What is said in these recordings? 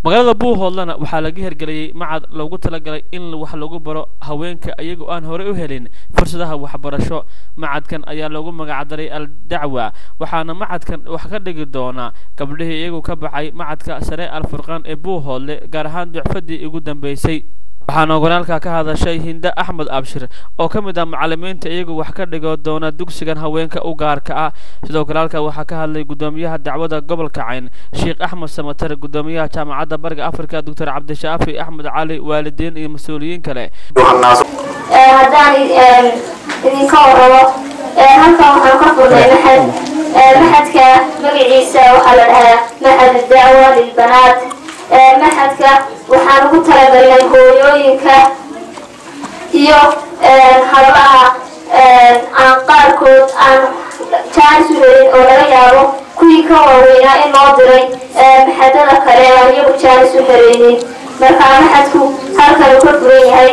magaalada buuhoodlana waxaa laga hirgeliyey macad loogu talagalay in wax lagu baro haweenka iyagoo aan horey u helin fursadaha waxbarasho macadkan ayaa loogu magacdaray al dacwa waxaana macadkan wax ka dhigi doonaa gabdhihii iyagu ka baxay macadka sare al furqaan ee buuhoodle gaar ahaan ducfadii ugu dambeysay waxaana ogolaalka ka hadashay hinde axmed abshir oo ka mid ah macalimiinta iyagu wax ka dhigo doona dugsigan haweenka u gaarka ah sidoo kale halka waxaa ka hadlay gudoomiyaha dacwada gobolka cayn sheekh axmed samater gudoomiyaha jaamacadda bariga afrika doctor cabdishaafi axmed cali waalidiin iyo mas-uuliyiin kale haddaan idinka warrabo halkan waxaan ka furnay maxad maxadka magaciisa waxaa la dhahaa maxad dacwa lilbanaat maxadka waxaan ugu talagalnay hooyooyinka iyo hablaha aan qaarkood aan jaanis u helin oo laga yaabo kuwii ka waaweynaa in loo diray maxadada kale aan iyagu jaanis u helaynin marka maxadku halkan uu ka furan yahay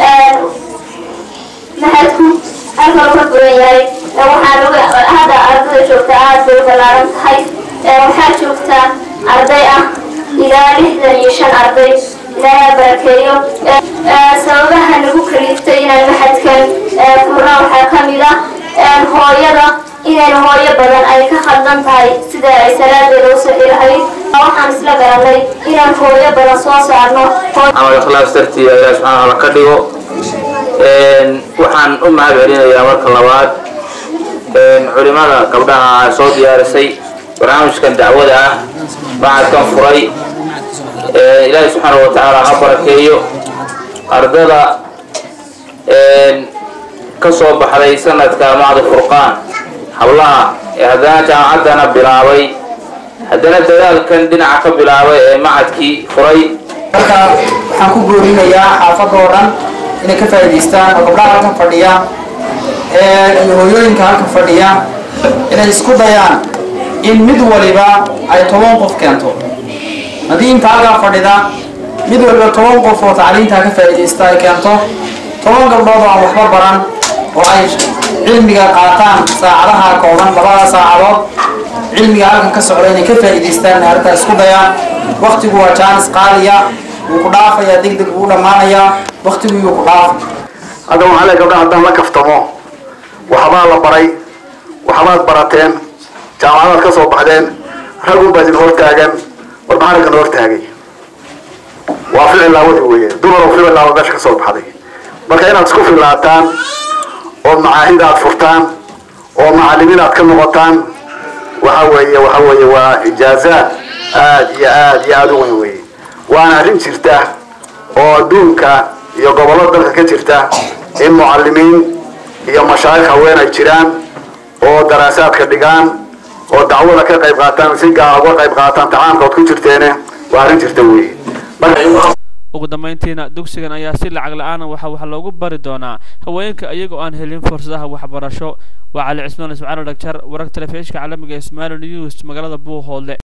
maxadku halkan uu ka furan yahay waxaan hadda ardada joogta aada bay u ballaaran tahay waxaa joogta arday ah ilaa lixdan iyo shan arday ilaaha barakeeyo sababaha nagu kaliftay inaan maxadkan furna waxaa ka mid ah hooyada inayna hooyo badan ay ka khaldan tahay sida ay salaadeeda u sixi lahayd waxaan isla garanay inaan hooyo badan soo saarno camal ikhlaas dartii ilaah subxaana wataala ka dhigo waxaan u mahad celinayaa marka labaad culimada gabdhaha soo diyaarisay barnaamijkan dacwada ah macadkan furay ilaahay subxaana wa tacaala ha barakeeyo ardada ka soo baxday sanadka macdi furqaan hablaha ee haddana jaamacaddana bilaabay haddana dadaalkan dhinaca ka bilaabay ee macadkii furay marka waxaan ku goorinayaa xaafadda oo dhan inay ka faa'iidaystaan oo gabdhaha halkan fadhiya iyo hooyooyinka halkan fadhiya inay isku dayaan in mid waliba ay toban qof keento haddii inta halkaa fadhida mid waliba toban qof oo tacliintaa ka faa'iidaysta ay keento toban gabdhood oo aan waxba baran oo ay cilmiga qaataan saacadaha kooban labada saacadood cilmiga halkan ka socda inay ka faa'iidaystaan arrintaa isku dayaan waktigu waa jaanis qaaliya wuu ku dhaafayaa deg deg wuu dhammaanayaa waktigu yuu ku dhaafay hadda waxaa le gabdhaha haddaan la kaftamo waxbaa la baray waxbaad barateen jaamacadaad ka soo baxdeen ragun baa idin hortaagan war maxaa raggan hortaagay waa ficil laawadi weeye dumar oo ficil laawa meesha ka soo baxday marka inaad isku filaataan oo macaahid aad furtaan oo macalimiin aad ka noqotaan waxa weeye waxa weeye waa ijaazaad aad iyo aad iyo aada u weyn weeye waana arrin jirta oo adduunka iyo gobollo dalka ka jirta in mucalimiin iyo mashaayikh haween ay jiraan oo daraasaadka dhigaan oo dacwada ka qayb qaataan si gaara uga qayb qaataan tacaamkood ku jirteene waa arrin jirta weeye ugu dambeyntiina dugsigan ayaa si lacag la-aana waxa wax loogu bari doonaa haweenka iyagoo aan helin fursadaha waxbarasho waa cali cismaan ismaciil dhagjar wararka telefishinka caalamiga ee somali news magaalada buuhoodle